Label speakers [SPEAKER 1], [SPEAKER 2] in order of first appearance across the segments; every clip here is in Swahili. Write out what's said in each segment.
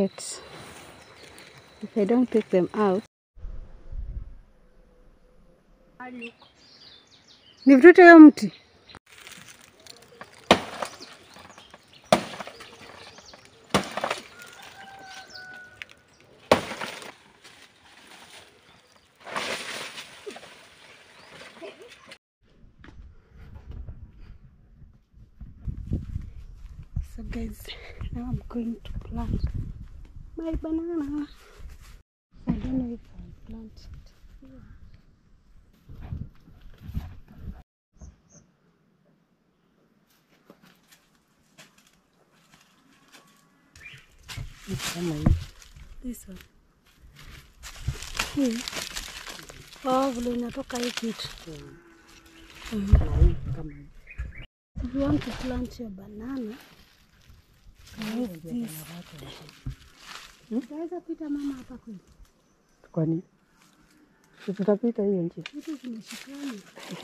[SPEAKER 1] get. If I don't pick them out. Nivute hiyo mti. So guys, now I'm going to plant my banana. I don't know if I'll plant it here.
[SPEAKER 2] Kama hii.
[SPEAKER 1] This one. Hii. Oh, vile inatoka hii kitu.
[SPEAKER 2] Kama hii, kama hii.
[SPEAKER 1] If you want to plant your banana, use this. Utaweza pita mama hapa kweli?
[SPEAKER 2] Kwani si tutapita hiyo njia?
[SPEAKER 1] Vitu zimeshikana.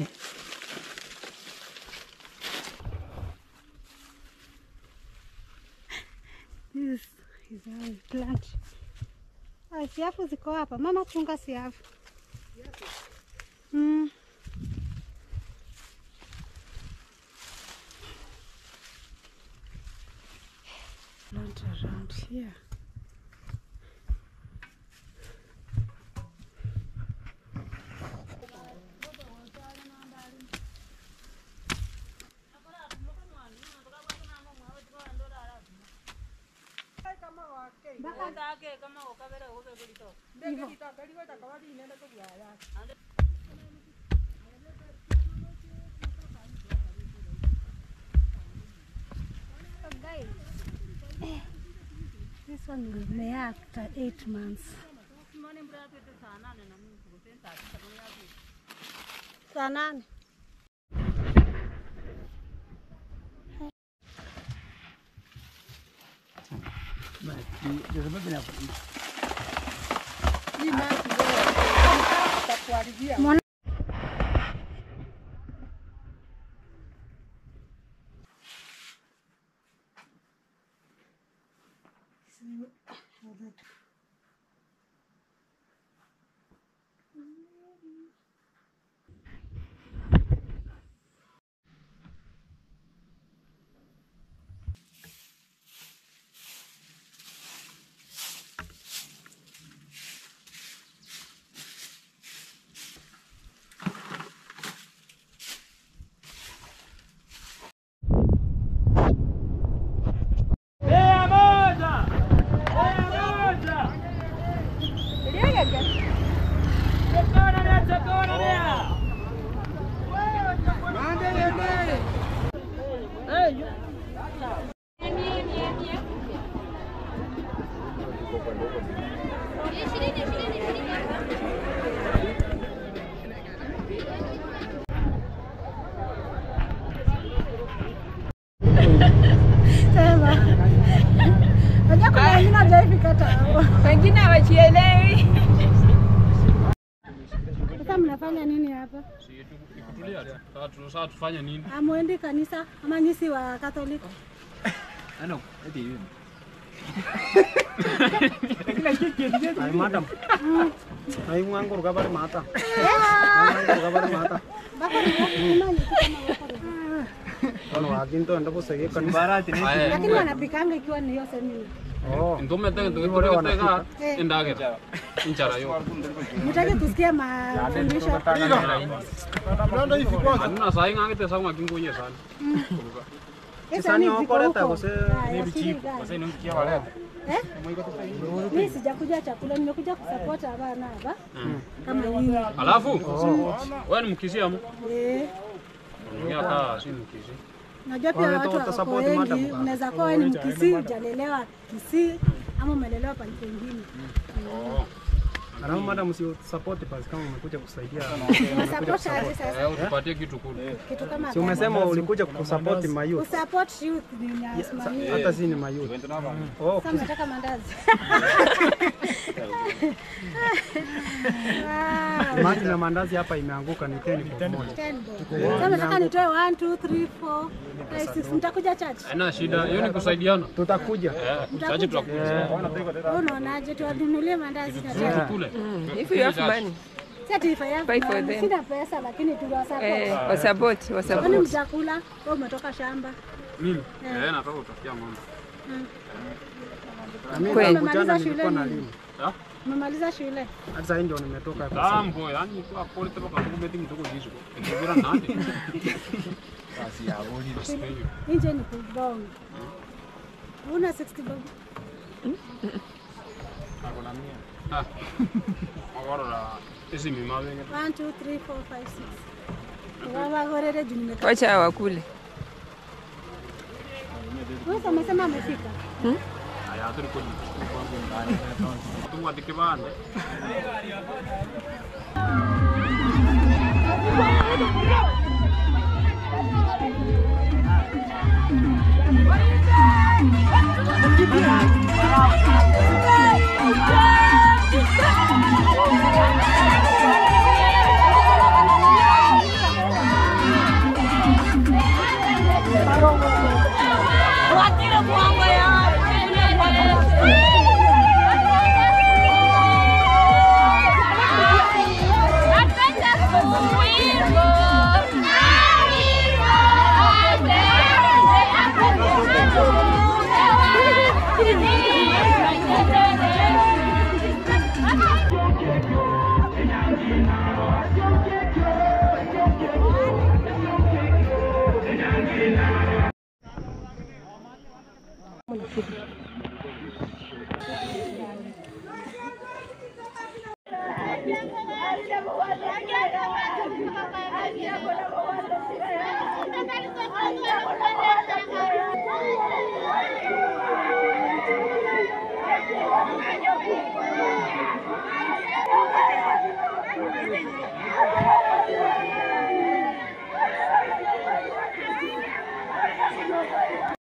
[SPEAKER 1] This is how we plant. Ah, siafu ziko hapa. Mama chunga siafu. Mm. Plant around here. So guys, this one will may after eight months. Saa nane. Mwana- Sema. Unajua kuna wengine hawajaifika hata hapo.
[SPEAKER 3] Wengine hawachielewi.
[SPEAKER 1] Sasa mnafanya nini hapa?
[SPEAKER 4] Tulia tu. Sasa tu- Sasa tufanye nini?
[SPEAKER 1] Amwendi kanisa ama nyisi wa Katolika?
[SPEAKER 2] Ay, madam. Ay, nganggur ka pa rin mata. Nganggur ka pa rin mata.
[SPEAKER 1] Bako ni nani kama wako na-
[SPEAKER 2] Ano, akin to, ando po sa iyo. Kanibara,
[SPEAKER 4] Aya.
[SPEAKER 1] Lakini wanapikanga ikiwa ni hiyo semina.
[SPEAKER 2] Oh.
[SPEAKER 4] Ntumete ntukiteka indagera inchara yo.
[SPEAKER 1] Mtaki tusikie mafundisho.
[SPEAKER 4] Anuna sai ngangite sa ngakingunye sana.
[SPEAKER 1] Hizo ni
[SPEAKER 2] Sasa
[SPEAKER 1] ziko
[SPEAKER 2] okoleta
[SPEAKER 1] huko.
[SPEAKER 2] kose
[SPEAKER 1] Haya, siri gani? Eh? Mimi sijakuja chakula, nimekuja kusupport abana hapa kama nyinyi.
[SPEAKER 4] Alafu wewe ni mkisia mu?
[SPEAKER 1] Eh,
[SPEAKER 4] Ongea kaa si mkisi.
[SPEAKER 1] najua pia
[SPEAKER 2] Wale
[SPEAKER 1] watu
[SPEAKER 2] tu
[SPEAKER 1] wako
[SPEAKER 2] watasupport
[SPEAKER 1] wengi,
[SPEAKER 2] madam.
[SPEAKER 1] unaweza kuwa wewe ni mkisii, hujalelewa Kisii ama umelelewa pale pengine.
[SPEAKER 4] Oh.
[SPEAKER 2] Alafu madam si support basi kama umekuja kusaidia.
[SPEAKER 1] Unasupport aje sasa?
[SPEAKER 4] Eh, utupatie kitu kule.
[SPEAKER 1] Kitu kama
[SPEAKER 2] Si umesema ulikuja kusupport mayouth.
[SPEAKER 1] Usupport youth ni nasimamia.
[SPEAKER 2] Hata si ni mayouth. Oh,
[SPEAKER 1] Sasa nataka mandazi. Wow.
[SPEAKER 2] maji na mandazi hapa imeanguka ni 10 kwa moja.
[SPEAKER 1] Ten bob. Sasa nataka nitoe 1 2 3 4 5 6 nitakuja church.
[SPEAKER 4] Haina shida, hiyo ni kusaidiana.
[SPEAKER 2] Tutakuja.
[SPEAKER 4] Eh, chache tutakuja.
[SPEAKER 1] Wewe unaonaje tuwanunulie mandazi na chai?
[SPEAKER 4] Kule.
[SPEAKER 5] If you have money,
[SPEAKER 1] Sasa tuifanye
[SPEAKER 5] Buy for them.
[SPEAKER 1] Sina pesa lakini
[SPEAKER 5] eh,
[SPEAKER 1] tuwasupport.
[SPEAKER 5] wasupport,
[SPEAKER 1] Kwani
[SPEAKER 5] wasupport.
[SPEAKER 1] mtakula? Wewe umetoka shamba.
[SPEAKER 4] Mimi. Eh, nataka utafikia ng'ombe.
[SPEAKER 2] Na mimi
[SPEAKER 5] Kweli.
[SPEAKER 2] tangu jana
[SPEAKER 1] Umemaliza
[SPEAKER 2] nilikuwa
[SPEAKER 1] shule
[SPEAKER 2] na
[SPEAKER 1] nini?
[SPEAKER 2] limu.
[SPEAKER 4] Ah?
[SPEAKER 1] Umemaliza shule?
[SPEAKER 2] Hata sasa ndio nimetoka hapa.
[SPEAKER 4] Dambo, yani kwa pole toka kwa kubeti mtoko hizo. Ndio nani?
[SPEAKER 1] Nje ni kubonga. Una 60 bob.
[SPEAKER 4] Ah. Agora ese mi madre.
[SPEAKER 1] 1 2 3 4 5 6. Baba gorere juu nimetoka.
[SPEAKER 5] Wacha wakule.
[SPEAKER 1] Wewe umesema amefika.
[SPEAKER 4] Aya, tulikuwa Tungwa dikibande.
[SPEAKER 1] Wow.